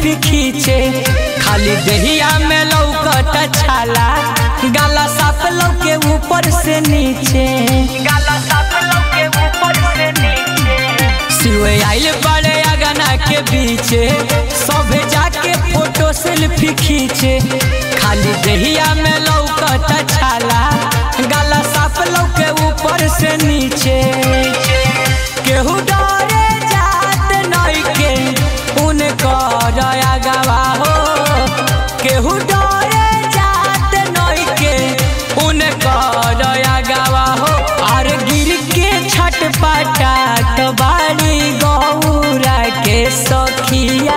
selfie खींचे खाली दहिया में लौकत छाला गाला साफ लौके ऊपर से नीचे गाला साफ लौके ऊपर से नीचे सिवे आइल बड़े अगना के बीचे सभे जाके फोटो सेल्फी खींचे खाली दहिया में लौकत छाला गाला साफ लौके ऊपर से नीचे केहू डरे जात नइखे उनकर अगवा हो केहू डरे जात नइखे उनकर अगवा हो और गिर के छटपटात बाड़ी गौरा के सखिया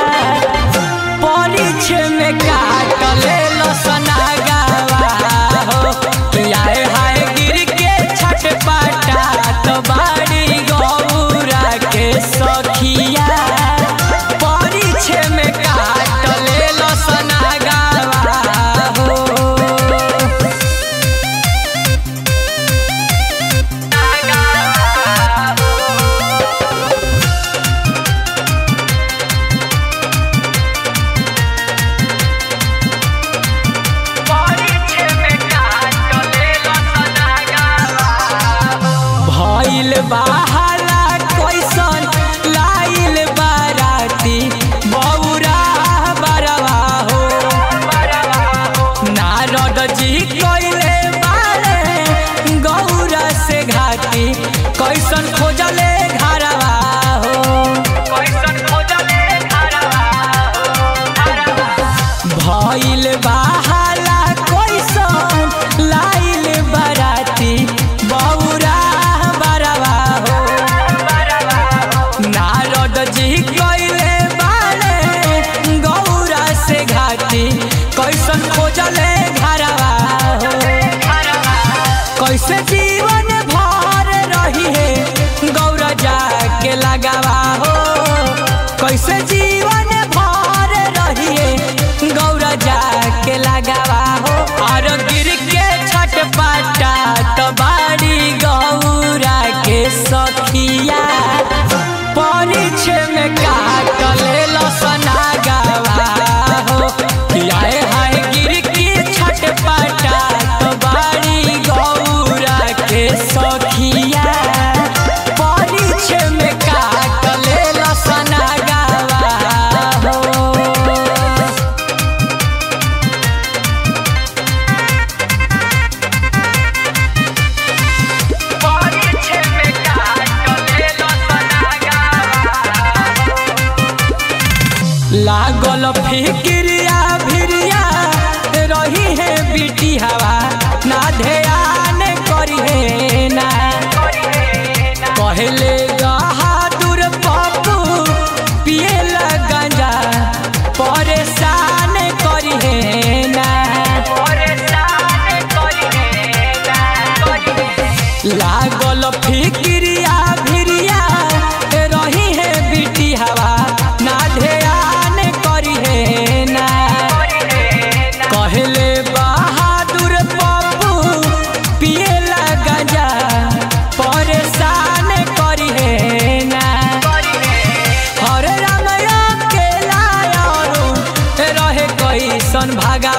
परिछ में काट ले लसना गावा हो कि आए हाय गिर के छटपटात बाड़ी गौरा के सखिया परिछ में काट ले लसना गावा हो भइल बाहला कैसन लाइल बाराती बौरा बरवा हो नारद जी कइले बारे गौरा से घाटी कैसन खोजले घरवा हो कैसन खोजले भइल बाहला कैसन लाइल बराती बौरा बरवा हो नारद जी कइले बारे गौरा से घाटी कैसन खोजले घरवा हो कैसे जीवन भर रही है गौरा जाके लगावा हो कैसे जीवन भर रही है गौरा जाके लगावा हो और गिर के छटपटा तो बाड़ी गौरा के सखिया परिछ में काट ले लसना गावा हो कि आए हाय गिर के छटपटा तो बाड़ी गौरा के सखिया परिछ में काट ले लसना गावा हो लागल फिक्रिया भिरिया रही है बिटी हवा ना ध्यान करी है ना कहले बहादुर पप्पू पिए गांजा परेशान करी है ना लागल फिक्रिया भिरिया रही है बिटी हवा ना ध्यान करी है ना कहले बहादुर पप्पू पिए गांजा परेशान करी है ना हरे राम के लायारू रहे कैसन भागा